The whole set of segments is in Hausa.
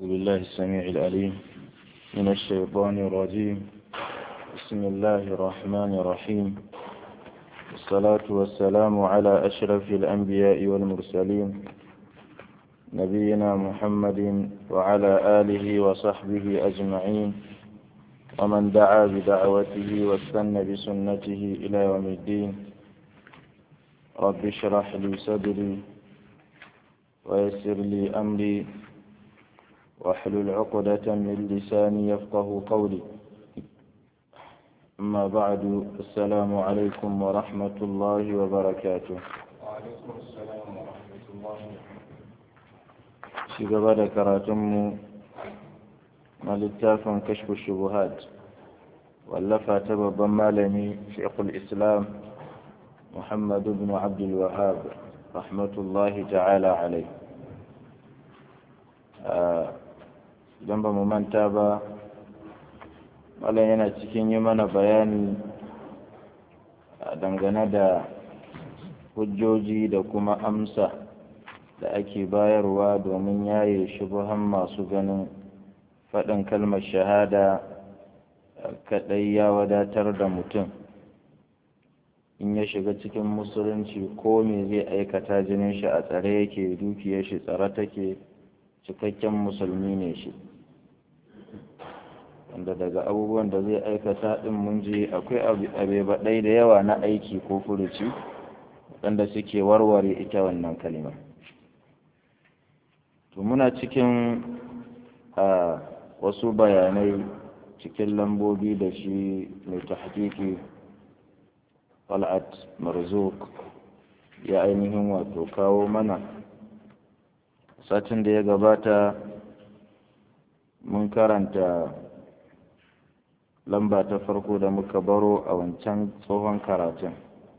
بالله السميع العليم من الشيطان الرجيم بسم الله الرحمن الرحيم والصلاة والسلام على أشرف الأنبياء والمرسلين نبينا محمد وعلى آله وصحبه أجمعين ومن دعا بدعوته واستنى بسنته إلى يوم الدين رب اشرح لي صدري ويسر لي أمري واحلل عقدة من لساني يفقه قولي أما بعد السلام عليكم ورحمة الله وبركاته وعليكم السلام ورحمة الله في قبل كراتم ملتاف كشف الشبهات واللفة تبب مالني شيخ الإسلام محمد بن عبد الوهاب رحمة الله تعالى عليه idan ba mu manta ba malam yana cikin yi mana bayani dangane da hujjoji da kuma amsa da ake bayarwa domin yaye shubuhan masu ganin faɗin kalmar shahada kaɗai ya wadatar da mutum in ya shiga cikin musulunci ko me zai aikata jinin shi a tsare yake dukiyar shi tsare take cikakken musulmi ne shi wanda daga abubuwan da zai aikata ɗin mun ji akwai abebaɗai da yawa na aiki ko furuci waɗanda suke warware ita wannan kalima to muna cikin a wasu bayanai cikin lambobi da shi mai tahqiqi Fal'at Marzuk ya ainihin wato kawo mana satin da ya gabata mun karanta lamba ta farko da muka baro a wancan tsohon karatun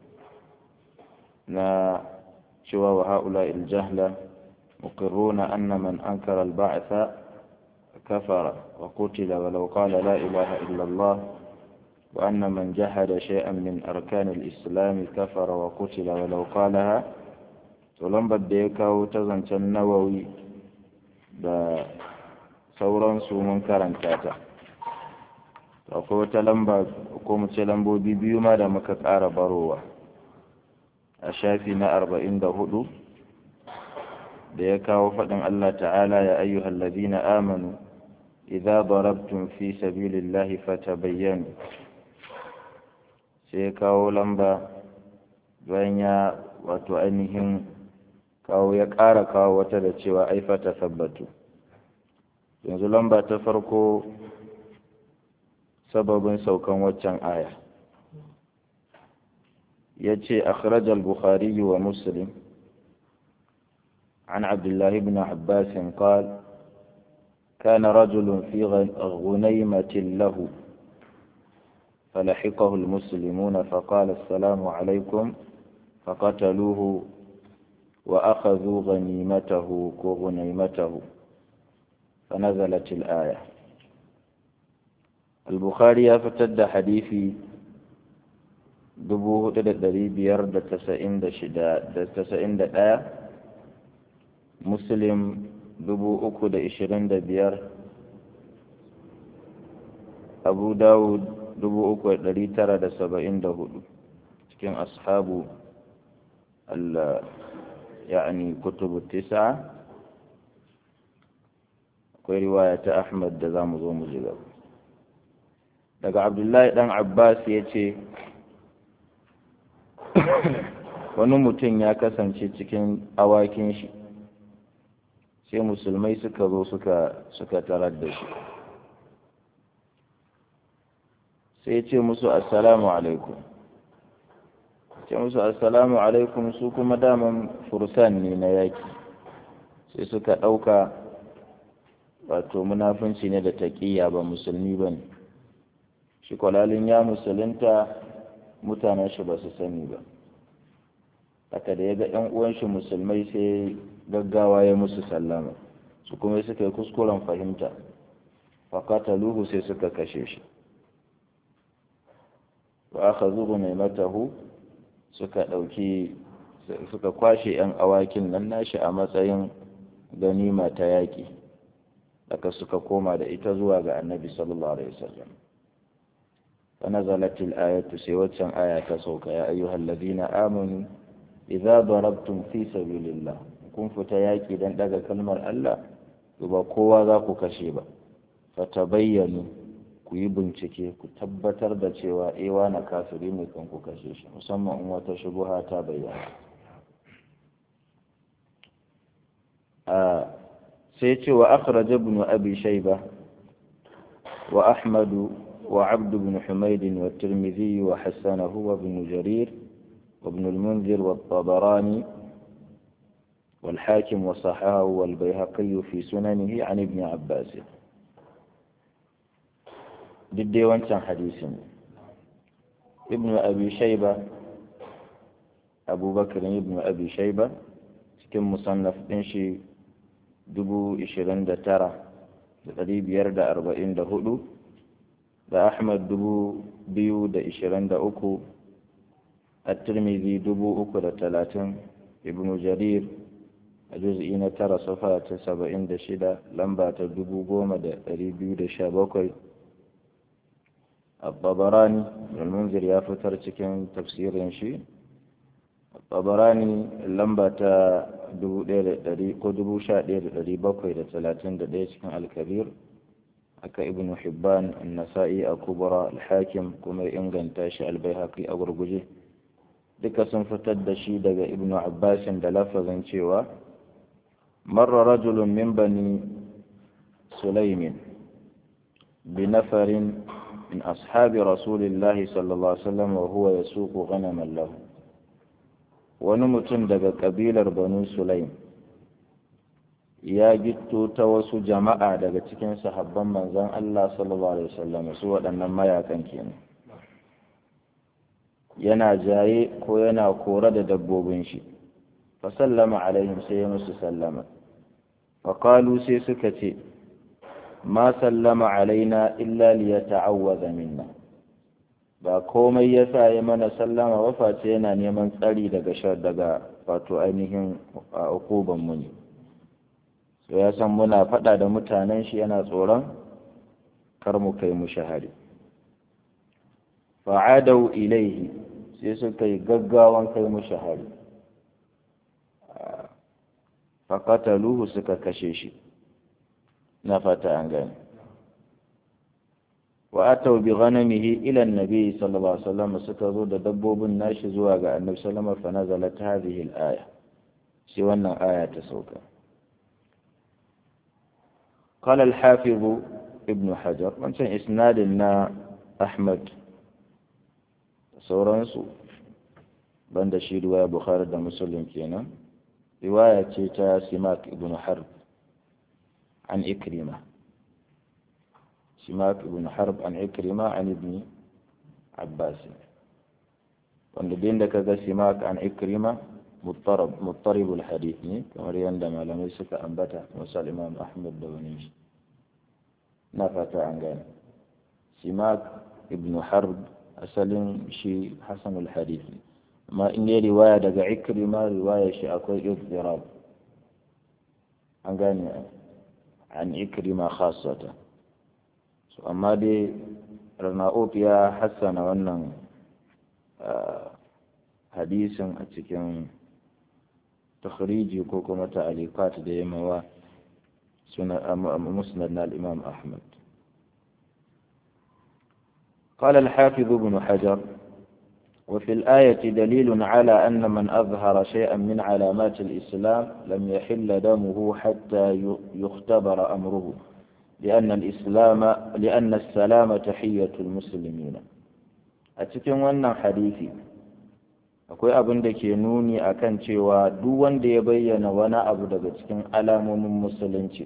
na cewa wa ha'ula iljahla muqirruna anna man ankara al-ba'tha kafara wa qutila walau qala la ilaha illa Allah wa anna man jahada shay'an min arkan al-islam kafara wa qutila walau qalaha to lambar da ya kawo ta zancen nawawi da sauransu mun karanta ta akwai wata lamba ko mu ce lambobi biyu ma da muka ƙara barowa a shafi na arba'in da hudu da ya kawo faɗin Allah ta'ala ya ayyuhal ladina amanu idza darabtum fi sabilillahi fatabayyanu sai ya kawo lamba bayan ya wato ainihin kawo ya ƙara kawo wata da cewa ai fata sabbatu yanzu lamba ta farko sababin saukan waccan aya ya ce akhrajal bukhari wa muslim عن عبد الله بن عباس قال كان رجل في غنيمة له فلحقه المسلمون فقال السلام عليكم فقتلوه وأخذوا غنيمته وغنيمته فنزلت الآية البخاري فتد حديثي دبوه تدري بير تسعين دشدا تسعين دا مسلم دبو أكو دا إشرين دا بير أبو داود دبو أكو دا ترى دا سبعين دا هدو cikin ashabu يعني كتب التسعة akwai riwaya ta Ahmad da za mu zo mu ji gaba daga Abdullahi dan Abbas ya ce wani mutum ya kasance cikin awakin shi sai musulmai suka zo suka suka tarar da shi sai ya ce musu assalamu alaikum ce musu assalamu alaikum su kuma daman fursan ne na yaki sai suka ɗauka wato munafunci ne da taƙiyya ba musulmi ba ne shi kwalalin ya musulunta mutanen shi ba su sani ba haka da ya ga ‘yan uwan shi musulmai sai gaggawa ya musu sallama su kuma suka yi kuskuren fahimta fakata luhu sai suka kashe shi wa aka zubu mai matahu suka ɗauki suka kwashe ‘yan awakin nan nashi a matsayin ganima ta yaƙi da haka suka koma da ita zuwa ga annabi sallallahu alaihi wasallam فنزلت الآية سوى آية سوك يا أيها الذين آمنوا إذا ضربتم في سبيل الله kun fita yaƙi don ɗaga kalmar Allah ba kowa za ku kashe ba fata bayyanu ku yi bincike ku tabbatar da cewa ewa na kafiri ne kan ku kashe shi musamman in wata shubuha ta bayyana sai ce wa akhraj ibn abi shayba wa ahmadu وعبد بن حميد والترمذي وحسنه وابن جرير وابن المنذر والطبراني والحاكم وصححه والبيهقي في سننه عن ابن عباس ضدي وانسان حديث ابن أبي شيبة أبو بكر ابن أبي شيبة كم مصنف إنشي دبو إشرين دا ترى قريب يرد أربعين دا هدو da Ahmad dubu biyu da ishirin da uku at-Tirmidhi dubu uku da talatin Ibn Jarir a juz'i na tara safa ta saba'in da shida lamba ta dubu goma da ɗari biyu da sha bakwai al-Tabarani al-Munzir ya fitar cikin tafsirin shi al-Tabarani lamba ta dubu ɗaya da ɗari ko dubu sha ɗaya da ɗari bakwai da talatin da ɗaya cikin al-Kabir haka ibn hibban nasa'i a kubra al-hakim kuma inganta shi al-baihaqi a gurguje duka sun fitar da shi daga ibn abbas da lafazin cewa marra rajulun min bani sulaimin بنفر من أصحاب رسول الله صلى الله عليه وسلم وهو يسوق غنما له ونمتن دقى قبيلة بنو سليم ya gitto ta wasu jama'a daga cikin sahabban manzon Allah sallallahu alaihi wasallam su waɗannan mayakan kenan yana jaye ko yana kore da dabbobin shi fa sallama alaihim sai ya musu sallama fa qalu sai suka ce ma sallama alaina illa liyata'awwadha minna ba komai yasa ya mana sallama ba face yana neman tsari daga shar daga wato ainihin ukuban mu ne so ya san muna faɗa da mutanen shi yana tsoron kar mu kai mu shahari fa'adau ilaihi sai suka yi gaggawan kai mu shahari faƙataluhu suka kashe shi na fata an gani wa atau bi ghanamihi ila annabi sallallahu alaihi wasallam suka zo da dabbobin nashi zuwa ga annabi sallallahu alaihi wasallam fa nazalat hadhihi al-aya shi wannan aya ta sauka قال الحافظ ابن حجر wancan isnadin na Ahmad sauransu banda shi riwaya Bukhari da Muslim kenan riwaya ce ta Simak ibn Harb an Ikrima Simak ibn Harb an Ikrima an ibn Abbas wanda din da kaga Simak an Ikrima مضطرب مضطرب الحديث ne kamar yadda malamai suka ambata misal imam ahmad da wani shi na fata an gane simak ibn harb asalin shi hasan al-hadith ne amma in yi riwaya daga ikrima riwaya shi akwai izdirab an gane an ikrima khassata so amma dai rana'uf ya hassana wannan hadisin a cikin takhriji ko kuma ta'aliqat da ya mawa suna musnad na al-imam ahmad قال الحافظ ابن حجر وفي الآية دليل على أن من أظهر شيئا من علامات الإسلام لم يحل دمه حتى يختبر أمره لأن الإسلام لأن السلام تحية المسلمين أتكلم أن حديثي akwai abin da ke nuni akan cewa duk wanda ya bayyana wani abu daga cikin alamomin musulunci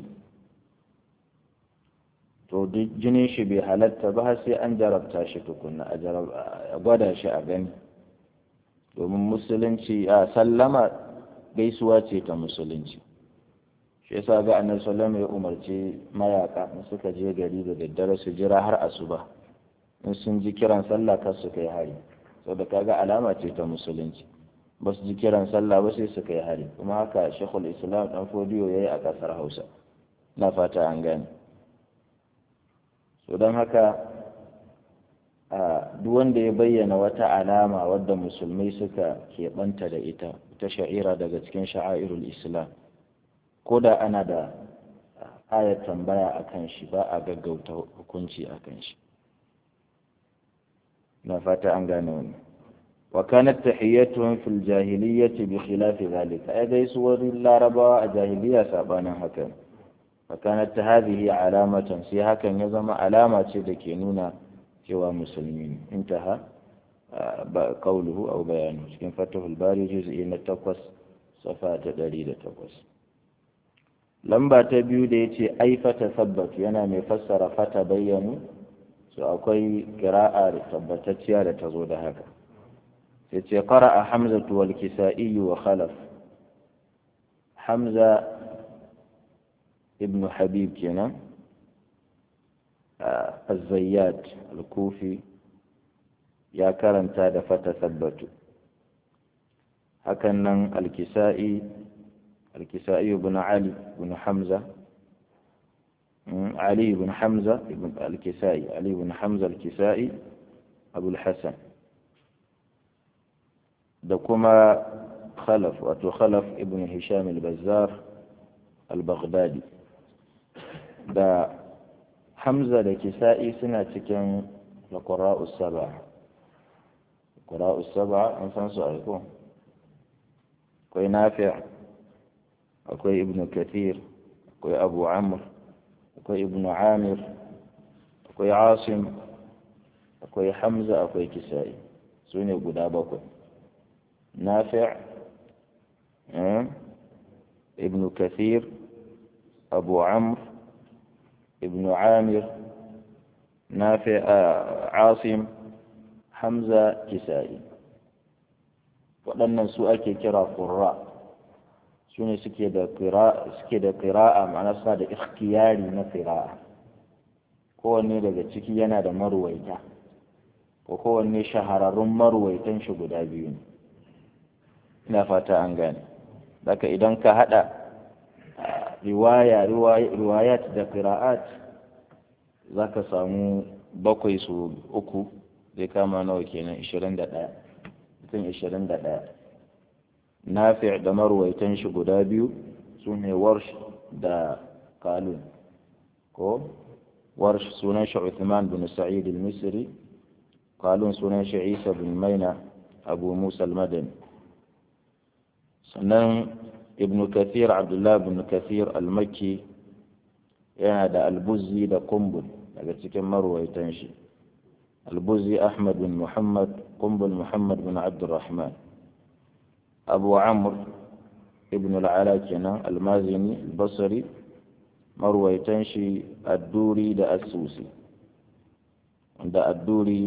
to duk jinin shi bai halatta ba sai an jarabta shi tukunna a gwada shi a gani domin musulunci a sallama gaisuwa ce ta musulunci shi yasa ga annabi sallama ya umarci mayaka in suka je gari da daddare su jira har asuba in sun ji kiran sallah kar su kai hari saboda kaga alama ce ta musulunci ba su ji kiran sallah ba sai su kai hari kuma haka shekul islam dan fodiyo yayi a kasar hausa na fata an gane so don haka duk wanda ya bayyana wata alama wadda musulmai suka keɓanta da ita ta sha'ira daga cikin sha'airul islam ko da ana da ayat tambaya a kan shi ba a gaggauta hukunci a kan shi na fata an gane wani wa kanat tahiyyatuhum fil jahiliyyati bi khilafi zalika ai gaisuwar larabawa a jahiliya sabanin hakan fa kanat hadhihi alamatan sai hakan ya zama alama ce da ke nuna cewa musulmi ne intaha ba qawluhu aw bayanu cikin fatahul bari juz'i na 8 safa ta 108 lamba ta biyu da yace ai fata sabbat yana mai fassara fata bayyanu so akwai qira'a tabbatacciya da ta zo da haka sai ce qara'a hamzatu wal kisa'i wa khalaf hamza ibn habib kenan الزيات الكوفي يا كرنتا da fata sabbatu hakan nan alkisa'i alkisa'i ibn ali ibn hamza علي بن حمزة بن الكسائي علي بن حمزة الكسائي أبو الحسن دكما خلف وتو خلف ابن هشام البزار البغدادي دا حمزة الكسائي سنة كان القراء السبعة القراء السبعة أنسان سؤالكم كوي نافع أكوي ابن كثير أكوي أبو عمرو akwai ibnu amir akwai asim akwai hamza akwai kisa'i su ne guda bakwai nafi' ibnu kathir abu amr ibnu amir nafi' asim hamza kisa'i waɗannan su ake kira qurra su ne suke da ƙira'a ma'ana suna da ikhtiyari na ƙira'a kowanne daga ciki yana da marwaita ko kowanne shahararrun marwaitan shi guda biyu ne ina fata an gane daga idan ka haɗa riwaya riwayat da ƙira'at za ka samu bakwai su uku zai kama nawa kenan ishirin da ɗaya mutum ishirin da ɗaya nafi' da marwaitan shi guda biyu su ne warsh da kalun ko warsh sunan shi Uthman bin Sa'id al-Misri kalun sunan shi Isa bin Maina Abu Musa al-Madani sannan Ibn Kathir Abdullah bin Kathir al-Makki yana da al-Buzzi da Qumbul daga cikin marwaitan shi al-Buzzi Ahmad bin Muhammad Qumbul Muhammad bin Abdurrahman أبو عمرو ابن العلا كنا المازني البصري مروي تنشي الدوري دا السوسي دا الدوري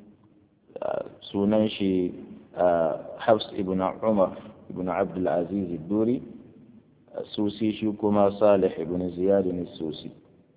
سننشي حفص ابن عمر ابن عبد العزيز الدوري السوسي شوكما صالح ابن زياد السوسي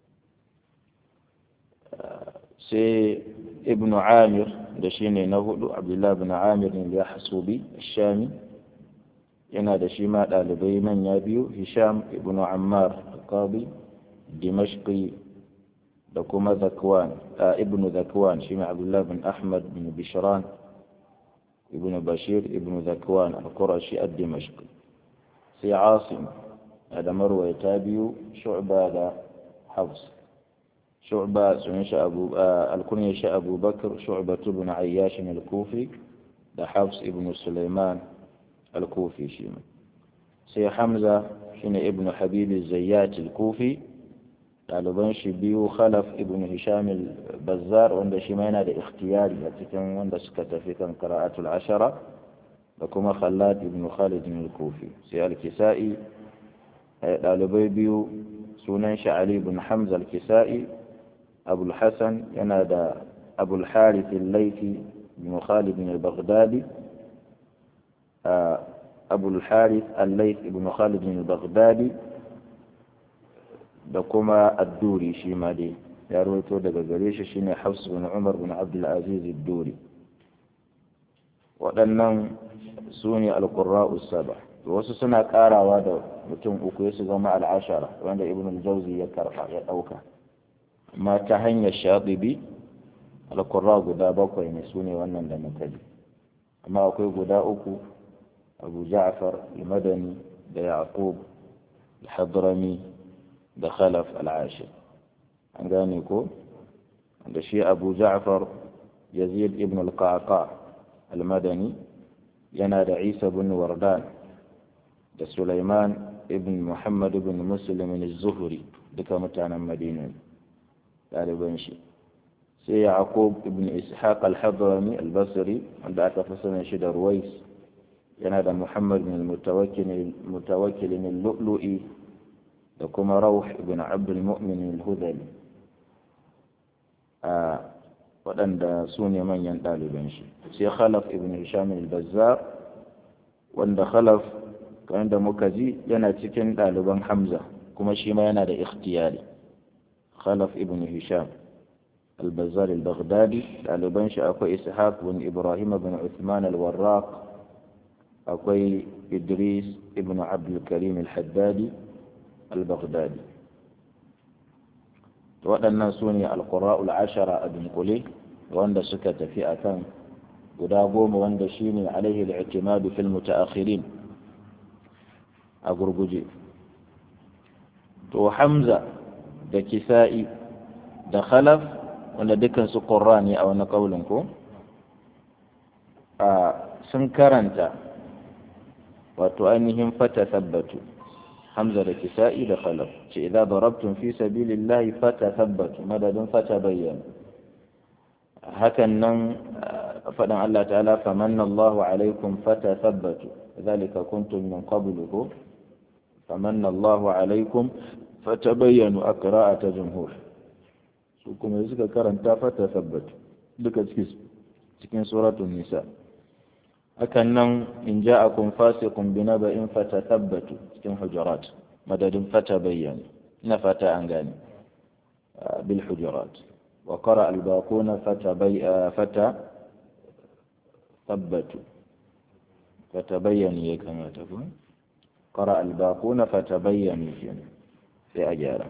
سي ابن عامر دشيني نهدو عبد الله بن عامر اليحسوبي الشامي yana da shi ma ɗalibai manya biyu hisham ibn ammar alqadi dimashqi da kuma zakwan ibn zakwan shi ma abdullah bin ahmad bin bishran ibn bashir ibn zakwan al-qurashi ad-dimashqi sai asim da marwayata biyu shu'ba da hafs shu'ba sunan shi abu al-kunya shi abu bakr shu'ba ibn ayyash al-kufi da hafs ibn sulaiman الكوفي شيما سي حمزة شين ابن حبيب الزيات الكوفي ɗaliban shi biyu khalaf ibn hisham al-bazzar wanda shi ma yana da ikhtiyari a cikin wanda suka tafi kan qira'atul ashara da kuma khallad ibn khalid al-kufi sai al-kisa'i ɗalibai biyu sunan shi ali ibn hamza al-kisa'i abul hasan yana da abul harith al-laythi ibn khalid al-baghdadi أبو الحارث الليث بن خالد البغدادي da kuma adduri shi ma dai ya rawaito daga gare shi shine Hafs bin Umar bin Abdul Aziz ad-Duri waɗannan su ne al-qurra'u saba wasu suna karawa da mutum uku ya su zama al-ashara wanda Ibn al-Jawzi ya karfa ya dauka amma ta hanyar shaɗibi alƙurra guda bakwai ne su ne wannan da muka ji amma akwai guda uku abu ja'far al-madani da yaqub al-hadrami da khalaf al-ashir an gane ko da shi abu ja'far yazid ibn al-qaqa al-madani yana da isa bin wardan da sulaiman ibn muhammad ibn muslim az-zuhri duka mutanen madina ɗaliban shi sai yaqub ibn ishaq al-hadrami al-basri wanda aka fi sanin shi da ruwais yana da muhammad bin mutawakkil al-lu'lu'i da kuma rauh ibn abd al-mu'min al-hudali a waɗanda su ne manyan ɗaliban shi sai khalaf ibn hisham al-bazzar wanda khalaf kamar da muka ji yana cikin ɗaliban hamza kuma shi ma yana da ikhtiyari khalaf ibn hisham al-bazzar al-baghdadi ɗaliban shi akwai ishaq bin ibrahim bin uthman al-warraq akwai idris ibn abdul karim al-haddadi al-baghdadi waɗannan su ne alƙura'ul ashara a dunkule wanda suka tafi a kan guda goma wanda shi ne alaihi al'ikimadu fil mutaakhirin a gurguje to hamza da kisa'i da khalaf wanda dukansu ƙurra ne a wani ƙaulin ko a sun karanta wato ainihin fata tabbatu hamza da kisa'i da khalaf ce idan darabtum fi sabilillahi fata tabbatu madadin fata bayyana hakan nan faɗin Allah ta'ala famanna Allahu alaikum fata tabbatu zalika kuntum min qablu famanna Allahu alaikum fata bayyanu a qira'ata jumhur su kuma suka karanta fata tabbatu duka cikin suratul nisa hakan nan in ja'akum fasiqun binaba'in fatathabbatu cikin hujurat madadin fata bayyana ina fata an gane bil hujurat wa qara al baquna fata bay fata thabbatu fata bayyana ya kamata ko qara al baquna fata bayyana kenan sai a gyara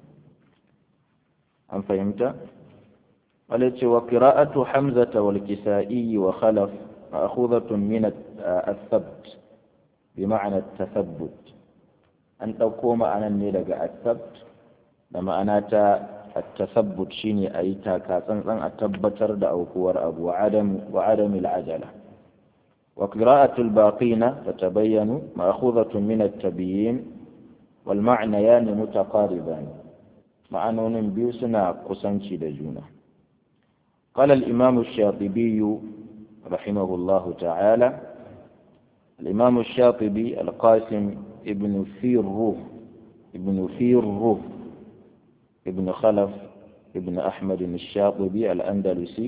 an fahimta wala ce wa qira'atu hamzata wal kisa'i wa khalaf مأخوذة من الثبت بمعنى التثبت أن تقوم أنا نلقى الثبت لما أنا التثبت شيني أي تاكاسن أن أتبتر أو كور أبو وعدم وعدم العجلة وقراءة الباقين فتبين مأخوذة من التبيين والمعنيان متقاربان معنون بيسنا قسنشي دجونا قال الإمام الشاطبي رحمه الله تعالى الإمام الشاطبي القاسم ابن فيره ابن فيره ابن خلف ابن أحمد الشاطبي الأندلسي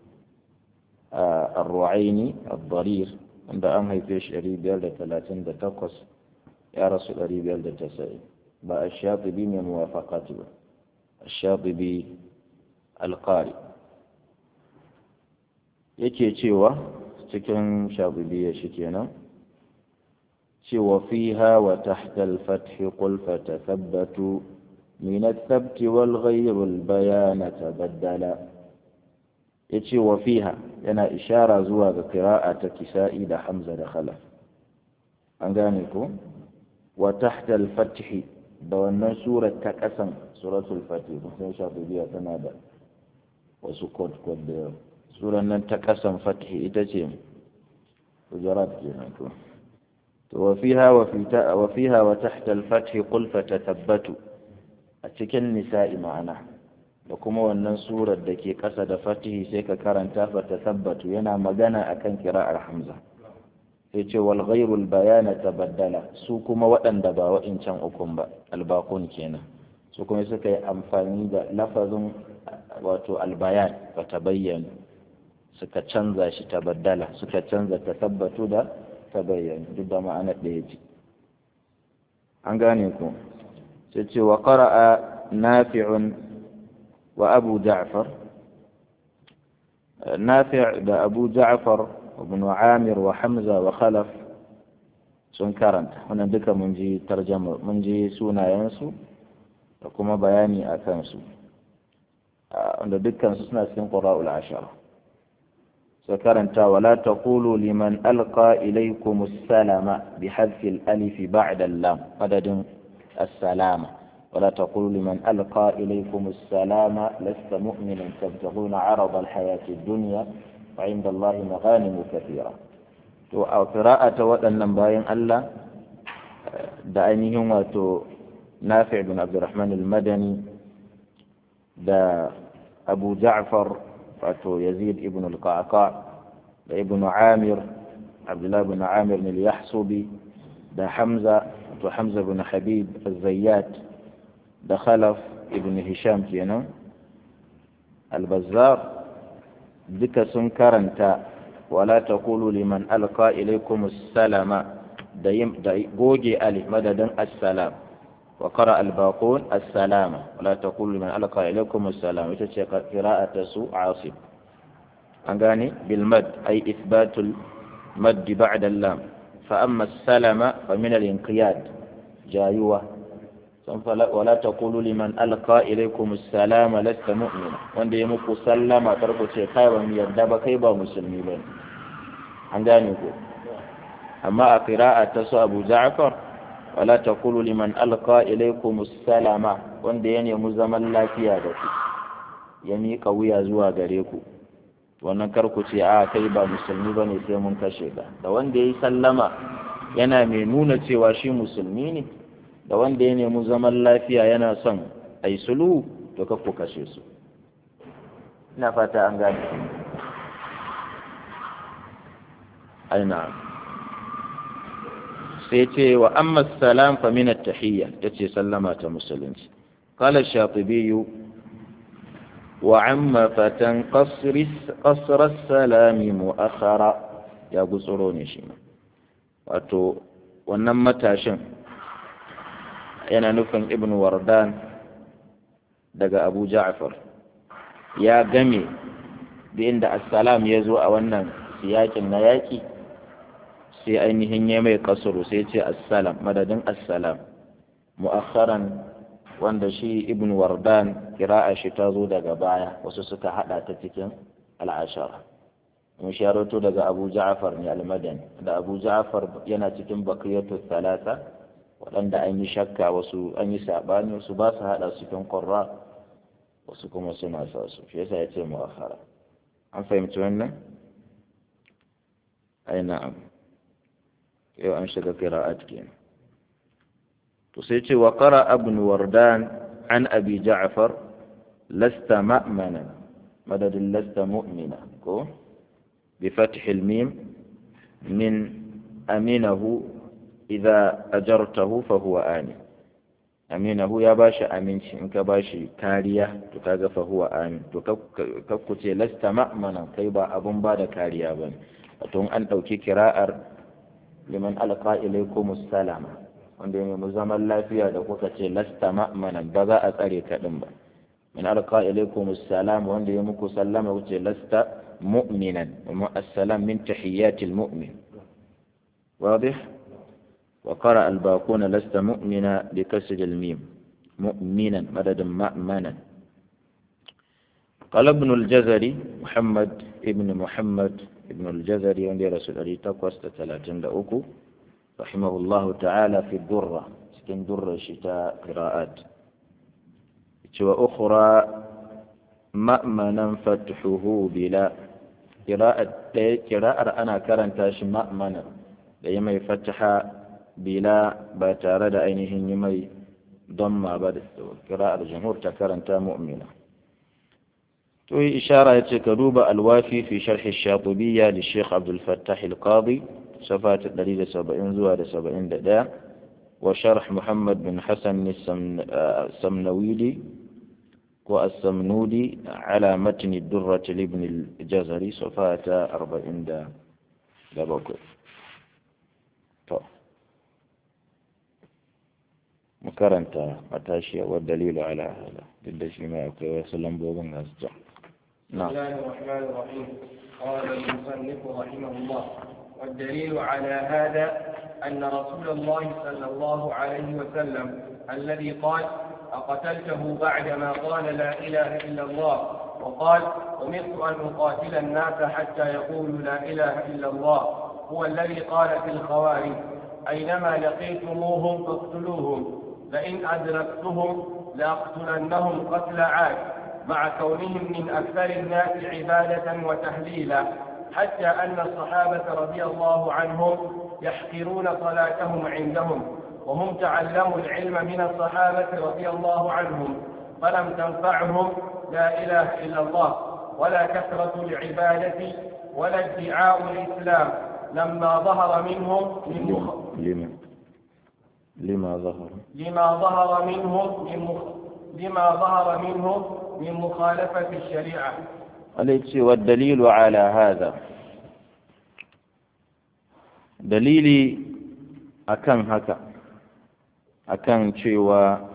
آه الرعيني الضرير عند أمهي فيش أريد يلد ثلاثين تقص يا رسول أريد يلد تسعين بقى الشاطبي من موافقته الشاطبي القارئ yake cewa cikin shabibiya shi kenan cewa fiha wa tahta al-fath qul fatathabbatu min ath-thabt wal ghayr al-bayan tabaddala yace wa fiha yana ishara zuwa ga qira'a ta kisa'i da hamza da khalaf an gane ko wa tahta al-fath da wannan surar ta kasan suratul fatih sun shabibiya tana da wasu code code da suran nan ta kasan fathi ita ce hujurat kenan to to wa fiha wa fita wa fiha wa tahta al-fath qul fatathabbatu a cikin nisa'i ma'ana da kuma wannan surar da ke kasa da fatihi sai ka karanta fatathabbatu yana magana akan kira'ar hamza sai ce wal ghayru al-bayana tabaddala su kuma waɗanda ba wa'incan ukun ba albaqun kenan su kuma suka yi amfani da lafazin wato albayan ba ta bayyana suka canza shi ta baddala suka canza ta tabbatu da ta bayyana duk da ma'ana ɗaya ce an gane ku sai ce wa qara'a nafi'un wa abu ja'far nafi' da abu ja'far ibn amir wa hamza wa khalaf sun karanta wannan duka mun ji tarjama mun ji sunayensu da kuma bayani a kansu wanda dukkan su suna cikin qura'ul ashara sai karanta wala taqulu liman alqa ilaykum as-salama bi hadfi al-alif ba'da al-lam madadin as-salama ولا تقولوا لمن ألقى إليكم السلام لست مؤمنا تبتغون عرض الحياة الدنيا وعند الله مغانم كثيرة to a qira'ata waɗannan bayan Allah da ainihin wato Nafi' bin Abdurrahman al-Madani da Abu Ja'far wato Yazid ibn al-Qa'qa da Ibn Amir Abdullah ibn Amir al-Yahsubi da Hamza wato Hamza bin Habib al-Zayyat da Khalaf ibn Hisham kenan al-Bazzar duka sun karanta wala taqulu liman alqa ilaykum as-salama da goge alif madadin as-salam wa qara al-baqun as-salama wala taqulu liman alqa ilaykum as-salam ita ce qira'atu su asib an gane bil mad ay ithbatul mad ba'da al-lam fa amma as-salama fa min al-inqiyad jayuwa wala taqulu liman alqa ilaykum assalama lasta mu'mina wanda ya muku sallama karku ce kai ba mu yarda ba kai ba musulmi ba an gane ko amma a qira'a ta su Abu Ja'far wala taqulu liman alqa ilaykum assalama wanda ya nemi zaman lafiya da ku ya miƙa wuya zuwa gare ku wannan karku ce a kai ba musulmi ba ne sai mun kashe ka da wanda ya yi sallama yana mai nuna cewa shi musulmi ne da wanda ya nemi zaman lafiya yana son a yi sulhu to ku kashe su ina fata an gane aina sai ce wa amma salam fa min at-tahiyya yace sallama ta musulunci qala ash-shatibi wa amma fatan qasr qasr as-salam mu'akhara ya gutsuro ne shi wato wannan matashin yana nufin ibn wardan daga abu ja'far ya game da inda assalam ya zo a wannan siyakin na yaƙi sai ainihin ya mai kasuru sai ce assalam madadin assalam mu'akharan wanda shi ibn wardan kira'a shi ta zo daga baya wasu suka hada ta cikin al'ashara mun sharoto daga abu ja'far ne al-madani da abu ja'far yana cikin bakiyatu thalatha waɗanda an yi shakka wasu an yi saɓani wasu ba su haɗa su cikin ƙwarra wasu kuma suna sa su shi yasa ya ce mu'akhara an fahimci wannan ai na'am yau an shiga qira'at kenan to sai ce wa qara ibn wardan an abi ja'far lasta ma'mana madadin lasta mu'mina ko bi fath al-mim min aminahu idza ajartahu fa huwa amin aminahu ya bashi aminci in ka bashi kariya to kaga fa huwa amin to kakku ce lasta ma'mana kai ba abun ba da kariya bane wato an dauki kira'ar liman alqa ilaykum salama wanda ya nemi zaman lafiya da kuka ce lasta ma'mana ba za a tsare ka din ba min alqa ilaykum salam wanda ya muku sallama wuce lasta mu'minan wa assalam min tahiyatil mu'min واضح وقرأ الباقون لست مؤمنا بكسر الميم مؤمنا مدد مأمنا قال ابن الجزري محمد ابن محمد ابن الجزري عند رسول الله تقوس تتلاتين لأوكو رحمه الله تعالى في الدرة سكن درة شتاء قراءات وأخرى مأمنا فتحه بلا قراءة قراءة أنا كرنتاش مأمنا da yi mai fataha bila ba tare da ainihin yi mai damma ba da kira'ar jamhur ta karanta mu'mina to yi ishara ya ce ka duba alwafi fi sharhi shatubiyya da sheikh abdul fattah al-qadi safa ta 170 zuwa da 71 wa sharh muhammad bin hasan samnawidi ko as-samnudi ala matni durrat ibn al-jazari safa ta 47 to mu karanta matashiya wa dalilu ala hada duk da shi ma akwai wasu lambobin ga su بسم الله الرحمن الرحيم قال المصنف رحمه الله والدليل على هذا أن رسول الله صلى الله عليه وسلم الذي قال أقتلته بعدما قال لا إله إلا الله وقال أمرت أن أقاتل الناس حتى يقولوا لا إله إلا الله هو الذي قال في الخوارج أينما لقيتموهم فاقتلوهم لئن أدركتهم لأقتلنهم قتل عاد مع كونهم من أكثر الناس عبادة وتهليلا حتى أن الصحابة رضي الله عنهم يحقرون صلاتهم عندهم وهم تعلموا العلم من الصحابة رضي الله عنهم فلم تنفعهم لا إله إلا الله ولا كثرة العبادة ولا ادعاء الإسلام لما ظهر منهم من مخ... لما لما ظهر لما ظهر منهم من مخ... لما ظهر منهم من مخالفة الشريعة عليك والدليل على هذا dalili akan haka akan cewa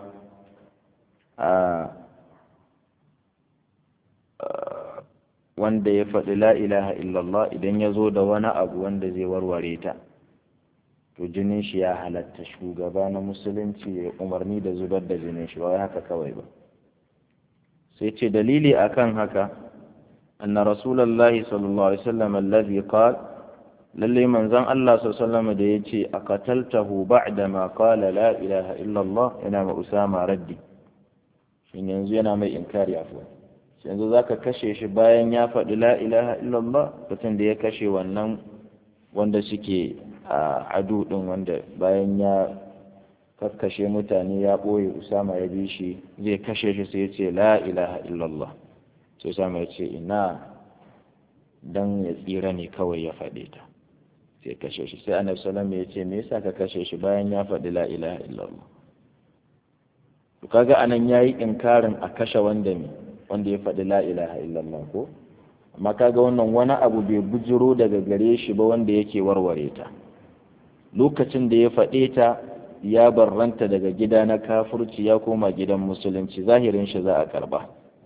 wanda ya faɗi la ilaha illallah idan ya zo da wani abu wanda zai warware ta to jinin shi ya halatta shugaba na musulunci ya umarni da zubar da jinin shi ba haka kawai ba sai ce dalili akan haka anna rasulullahi sallallahu alaihi wasallam allazi qala lalle manzon Allah sallallahu da ya ce a kataltahu ba'da ma qala la ilaha illallah yana ma Usama raddi shin yanzu yana mai inkari afwa yanzu zaka kashe shi bayan ya faɗi la ilaha illallah mutum da ya kashe wannan wanda suke a adu din wanda bayan ya kakkashe mutane ya ɓoye Usama ya bi shi zai kashe shi sai ya ce la ilaha illallah sai Usama ya ce ina dan ya tsira ne kawai ya faɗe ta sai kashe shi sai annabi sallallahu ya ce me yasa ka kashe shi bayan ya faɗi la ilaha illallah to kaga anan yayi inkarin a kashe wanda me wanda ya faɗi la ilaha illallah ko amma kaga wannan wani abu bai bujiro daga gare shi ba wanda yake warware ta lokacin da ya faɗe ta ya barranta daga gida na kafurci ya koma gidan musulunci zahirin shi za a karba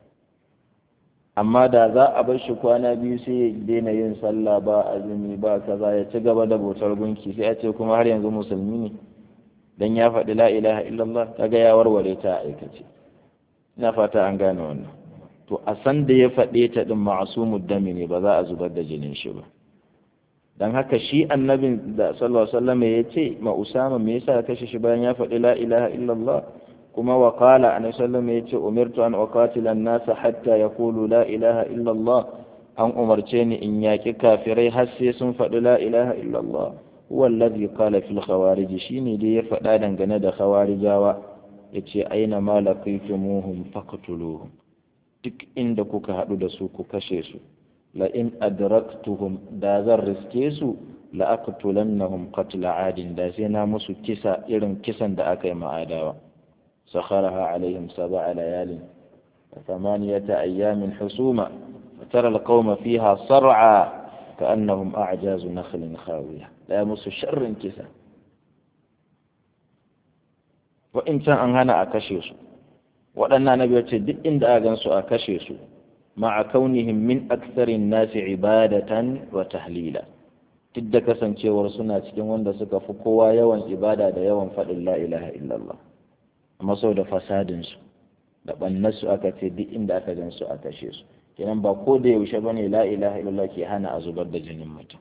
amma da za a bar shi kwana biyu sai ya daina yin sallah ba azumi ba kaza ya ci gaba da bautar gunki sai a ce kuma har yanzu musulmi ne dan ya faɗi la ilaha illallah kaga ya warware ta a aikace ina fata an gane wannan to a san da ya faɗe ta din ma'asumud dami ne ba za a zubar da jinin shi ba dan haka shi annabin da sallallahu alaihi wasallam ya ce ma usama me yasa kashe shi bayan ya faɗi la ilaha illallah kuma wa qala annabi sallallahu ya ce umirtu an uqatila an-nasa hatta yaqulu la ilaha illa Allah an umarce ni in yaki kafirai har sai sun faɗi la ilaha illa Allah huwa alladhi qala fil khawarij shine dai ya faɗa dangane da khawarijawa yace aina ma laqitumuhum faqtuluhum duk inda kuka haɗu da su ku kashe su la in adraktuhum da zan riske su la aqtulannahum qatla adin da sai na musu kisa irin kisan da aka yi ma'adawa سخرها عليهم سبع ليال وثمانية أيام حسوما وترى القوم فيها صرعى كأنهم أعجاز نخل خاوية لا يمس شر كسا وإن كان أنهنا أكشيس وأن نبي دئ إن أغنس أكشيس مع كونهم من أكثر الناس عبادة وتهليلا tidda kasancewar suna cikin wanda suka fi kowa yawan ibada da yawan faɗin la ilaha illallah amma sau da fasadinsu da ɓannarsu aka ce duk inda aka gan su a kashe su kenan ba ko da yaushe ba ne la ilaha illallah ke hana a zubar da jinin mutum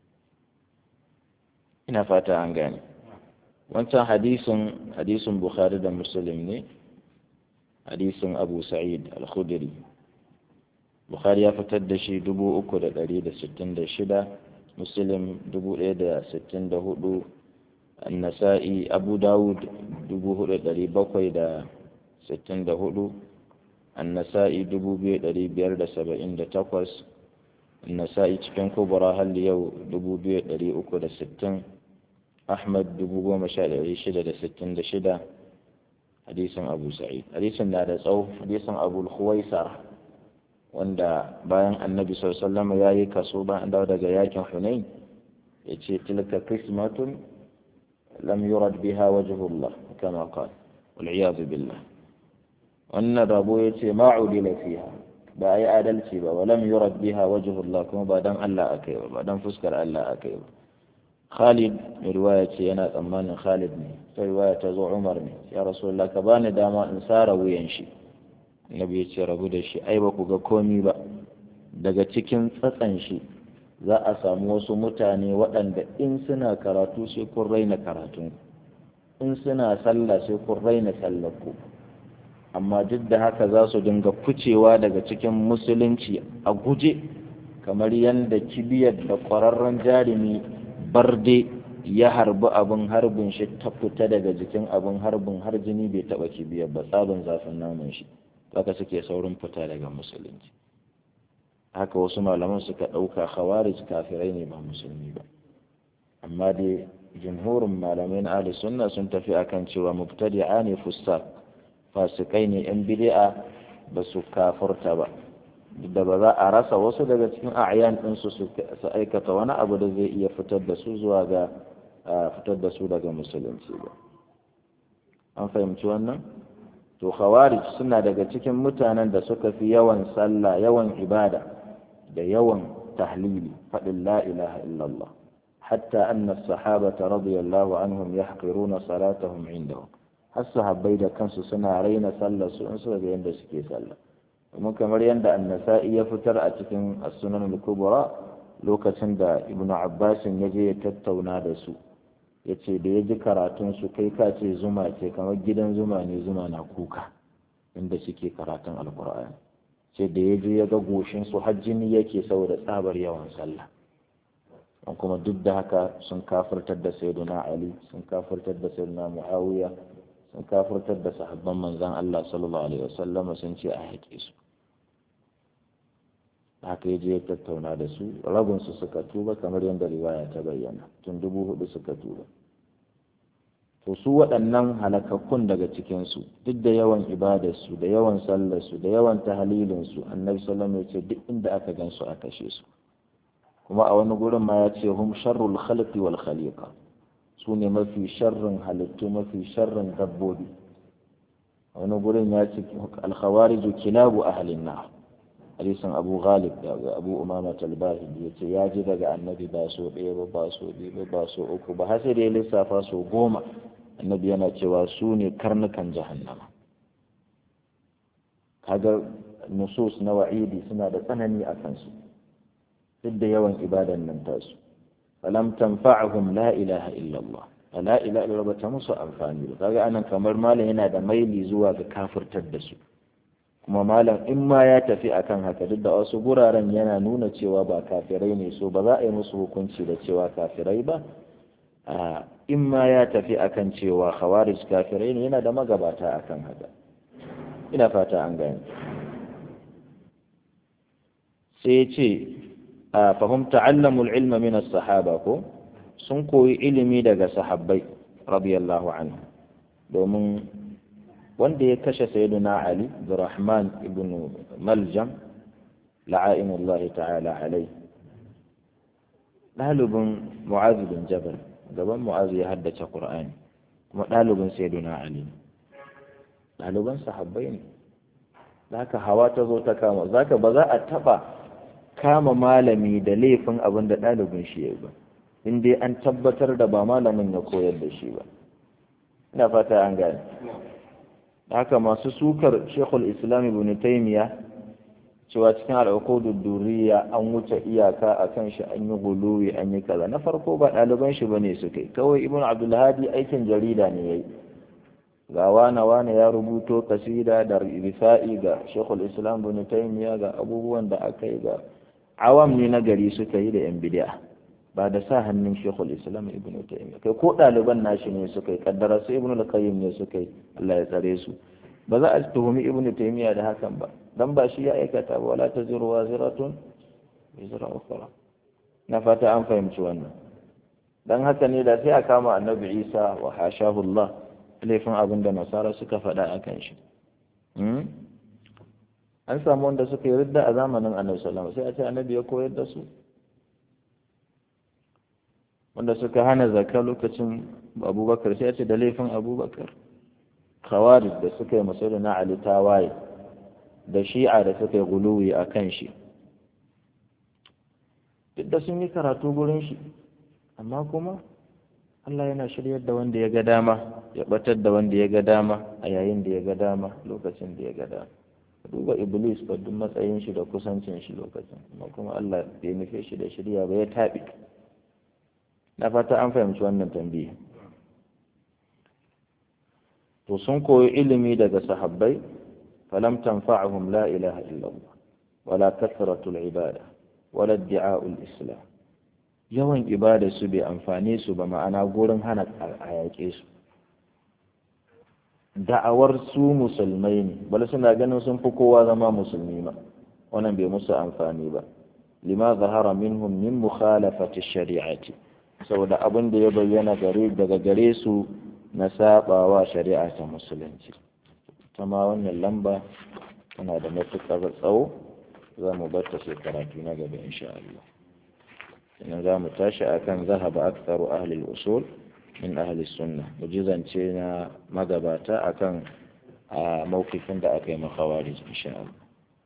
ina fata an gane wancan hadisin hadisin bukhari da muslim ne hadisin abu sa'id al-khudri bukhari ya fitar da shi dubu uku da ɗari da sittin da shida muslim dubu ɗaya da sittin da hudu النسائي أبو داود دبو هدى دري بقوي دا ستين دا هدو النسائي دبو بي دري بير دا سبعين دا تقوس النسائي تكن كبرى هل يو دبو بي دري أكو دا ستين أحمد دبو بو مشاء دري شدة دا ستين دا شدة حديث أبو سعيد حديث لا دا صوف حديث أبو الخويسر wanda bayan annabi sallallahu alaihi wasallam ya yi kaso bayan dawo daga yakin hunain ya ce tilka qismatun لم يرد بها وجه الله كما قال والعياذ بالله وأن ربو يتي ما عدل فيها بأي عدلتي با ولم يرد بها وجه الله كما بعدن الله أكيبا بعدن فسكر الله أكيبا خالد من رواية أنا أمان خالد ني في رواية تزو عمر ني يا رسول الله كباني داما إنسار وينشي annabi ya ce rabu da shi ai ba ku ga komi ba daga cikin tsatsan shi za a samu wasu mutane waɗanda in suna karatu sai kun raina karatun in suna sallah sai kun raina sallar ku amma duk da haka za su dinga ficewa daga cikin musulunci a guje kamar yadda kibiyar da ƙwararren jarumi barde ya harbi abin harbin shi ta fita daga jikin abin harbin har jini bai taɓa kibiyar ba tsabin zafin namun shi haka suke saurin fita daga musulunci haka wasu malaman suka ɗauka khawarij kafirai ne ba musulmi ba amma dai jumhurin malamai na ahli sunna sun tafi akan cewa mubtadi'a ne fussak fasikai ne yan bid'a ba su kafurta ba da ba za a rasa wasu daga cikin a'yan ɗinsu su aikata wani abu da zai iya fitar da su zuwa ga fitar da su daga musulunci ba an fahimci wannan to khawarij suna daga cikin mutanen da suka fi yawan sallah yawan ibada da yawan tahlili faɗin la ilaha illallah hatta anna sahabata radiyallahu anhum yahqiruna salatahum indahum har sahabbai da kansu suna raina sallar su in suka ga yadda suke sallah kuma kamar yadda annasa'i ya fitar a cikin as-sunan al-kubra lokacin da ibnu abbas ya je ya tattauna da su ya ce da ya ji karatun su kai ka ce zuma ce kamar gidan zuma ne zuma na kuka inda suke karatun alkur'ani ce da ya je ya ga goshin su har jini yake saboda tsabar yawan sallah an kuma duk da haka sun kafirtar da sayyiduna ali sun kafirtar da sayyiduna muawiya sun kafirtar da sahabban manzan Allah sallallahu alaihi wasallam sun ce a haƙe su haka ya je ya tattauna da su rabin su suka tuba kamar yadda riwaya ta bayyana tun dubu hudu suka tuba to su waɗannan halakakkun daga cikinsu duk da yawan ibadarsu da yawan sallarsu da yawan tahalilinsu annabi sallallahu ya ce duk inda aka gan su a kashe su kuma a wani gurin ma ya ce hum sharrul khalqi wal khaliqa su ne mafi sharrin halittu mafi sharrin dabbobi a wani gurin ya ce alkhawariju kilabu ahlin nar hadisin abu ghalib da abu umama talbahi ya ce ya ji daga annabi ba so ɗaya ba ba so biyu ba so uku ba har sai da ya lissafa so goma annabi yana cewa su ne karnukan jahannama kaga nusus na wa'idi suna da tsanani a kansu duk da yawan ibadan nan tasu falam tanfa'ahum la ilaha illallah la ilaha illallah ba ta musu amfani ba kaga anan kamar malam yana da maili zuwa ga kafirtar da su kuma malam in ma ya tafi akan haka duk da wasu guraren yana nuna cewa ba kafirai ne so ba za a yi musu hukunci da cewa kafirai ba in ma ya tafi akan cewa khawarij kafirai ne yana da magabata akan haka ina fata an gane sai ya ce fahim ta'allamul ilma min as-sahaba ko sun koyi ilimi daga sahabbai radiyallahu anhu domin wanda ya kashe sayyiduna Ali Abdurrahman ibn Maljam la'ainullahi ta'ala alai ɗalibin Mu'az bin Jabal gaban Mu'az ya haddace Qur'ani kuma ɗalibin sayyiduna Ali ɗaliban sahabbai ne zaka hawa ta zo ta kama zaka ba za a taɓa kama malami da laifin abin da ɗalibin shi ya ba in dai an tabbatar da ba malamin ya koyar da shi ba ina fata an gane haka masu sukar shekul islam ibn taymiya cewa cikin al'uqudud duriya an wuce iyaka akan shi an yi guluwi an yi kaza na farko ba ɗaliban shi bane su kai kawai ibn abdulhadi aikin jarida ne yayi ga wane wane ya rubuto kasida da rifa'i ga shekul islam ibn taymiya ga abubuwan da aka yi ga awam ne na gari suka yi da yan bid'a ba da sa hannun shekul islam ibn taymiya kai ko ɗaliban nashi ne suka yi kaddara su ibn al-qayyim ne suka yi Allah ya tsare su ba za a tuhumi ibn taymiya da hakan ba dan ba shi ya aikata ba wala taziru waziratun wizra ukhra na fata an fahimci wannan dan haka ne da sai a kama annabi Isa wa hashahu Allah laifin abin da nasara suka faɗa akan shi an samu wanda suka yi ridda a zamanin annabi sallallahu alaihi wasallam sai a ce annabi ya koyar da su wanda suka hana zakka lokacin abubakar sai a ce da laifin abubakar khawarij da suka yi masu na ali tawaye da shi'a da suka yi guluwi a kan shi duk da sun yi karatu gurin shi amma kuma Allah yana shiryar da wanda ya ga dama ya batar da wanda ya ga dama a yayin da ya ga dama lokacin da ya ga dama duba iblis ba duk matsayin shi da kusancin shi lokacin amma kuma Allah bai nufe shi da shirya ba ya taɓi na fata an fahimci wannan tambayi to sun koyi ilimi daga sahabbai falam tanfa'uhum la ilaha illallah wala kathratul ibada wala addi'a'ul islam yawan ibada su bai amfane su ba ma'ana gurin hana a yaƙe su da'awar su musulmai ne bala suna ganin sun fi kowa zama musulmi ba wannan bai musu amfani ba lima zahara minhum min mukhalafati shari'ati saboda abin da ya bayyana gare daga gare su na sabawa shari'a ta musulunci ta ma wannan lamba tana da matuƙar tsawo za mu bar ta sai karatu na gaba insha Allah sannan za mu tashi akan zahaba aktharu ahli al-usul min ahli sunna mujizance na magabata akan a mawkifin da aka yi makhawarij insha Allah